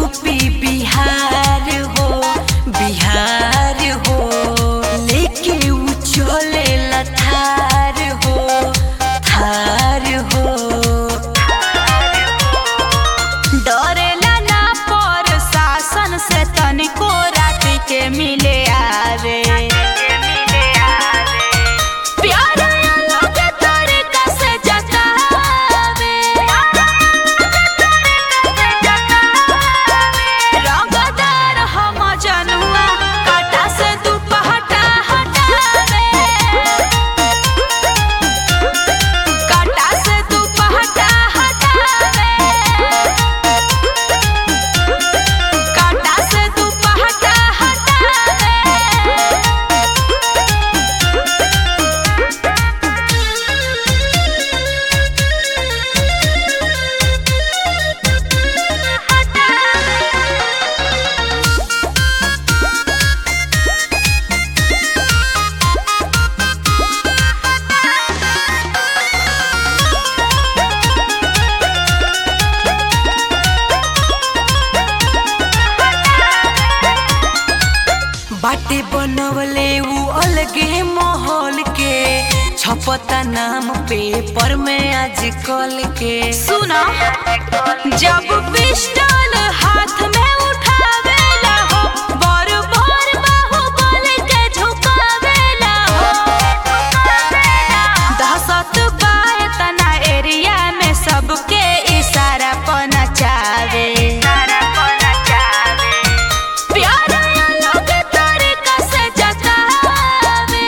UP Bihar हो बिहार हो लेके उ चले थार हो थार हो डरेला ना पर शासन से तनिको रात के मिले आवे प्यार अलग तरीका से जतावे रंगदार हम जनुआ काटा से दुपहटा हटावे काटा से दुपहटा हटावे काटा से दुपहटा हटावे बाटे बनवले उ अलगे माहौल के छपता नाम पेपर में आजकल के सुना जब पिस्टल हाथ में उठावेला हो बर बर बाहुबल के झुकावेला हो दहशत बाए तना एरिया में सबके इशारा पना चावे प्यार अलग तरीका से जतावे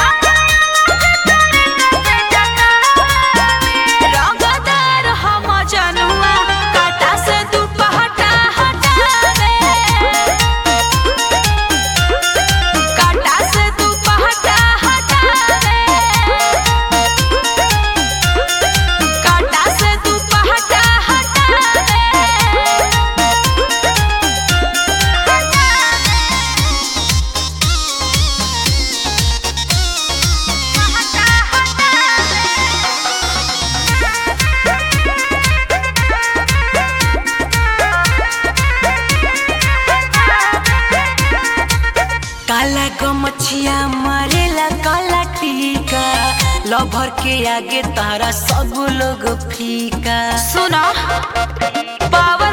रंगदार हम जनुआ काटा से दुपहटा हटावे काटा से दुपहटा हटावे काटा से दुपहटा काला गमछिया मारेला काला टीका लभर के आगे तारा सब लोग फीका सुना पावर